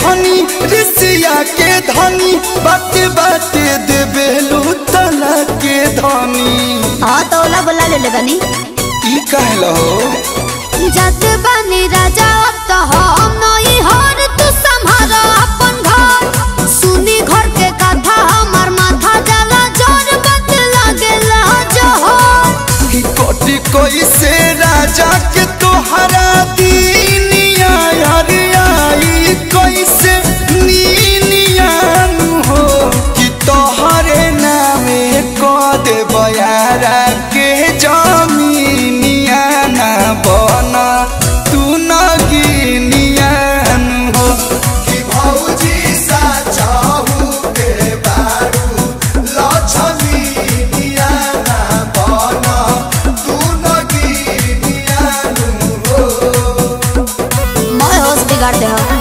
धनी ऋषिया के धनी बात बात देबे लूतला के धनी हाँ तो ओला बोला ले ले बनी ई कहलो जात बनी राजा अब तो हम नई हर तू संभाल अपन घर सुनी घर के कथा हमर माथा जला जोर बत लागेला जोहर ई कोटि कोई से राजा के तोहरा दीनिया हरियाई कोई से नीनियान हो कि तोहरे नामे को दे बयारा के जमीनिया ना बना तू न गिनियान हो कि भौजी सा चाहू के बारू लक्ष्मीनिया ना बना तू न गिनियान हो मैं होश बिगाड़ दे हो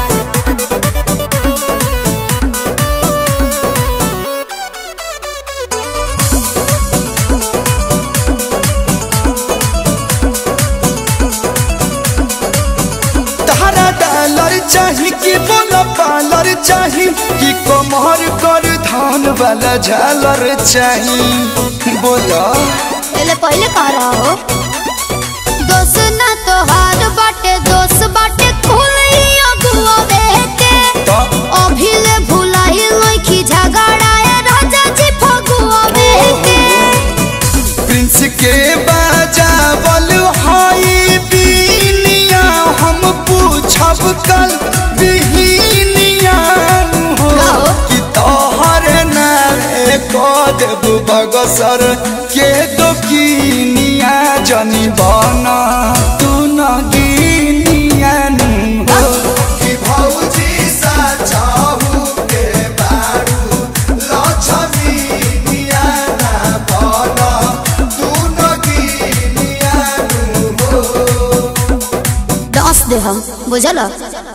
तहरा डॉलर चाही कि बोला पालर चाही कि कमर कर धान वाला झालर चाही बोला पहले पहले कह रहा हो दोस ना तो हार बाटे दोस बाटे खुली अगुआ बेटे तो अभी ले भुलाई लइखी झगड़ाए राजा जी फगुआ बेटे प्रिंस के बजावल हाई बीनिया हम पूछब कल बिहिनिया हो गाओ। कि तोहर नारे को देब बगसर के दोकिनिया जनी बना तू न गिनिया हो कि भौजी सा चाहू के बारू लक्ष्मीनिया ना बना तू न गिनिया हो दस दे हम बुझल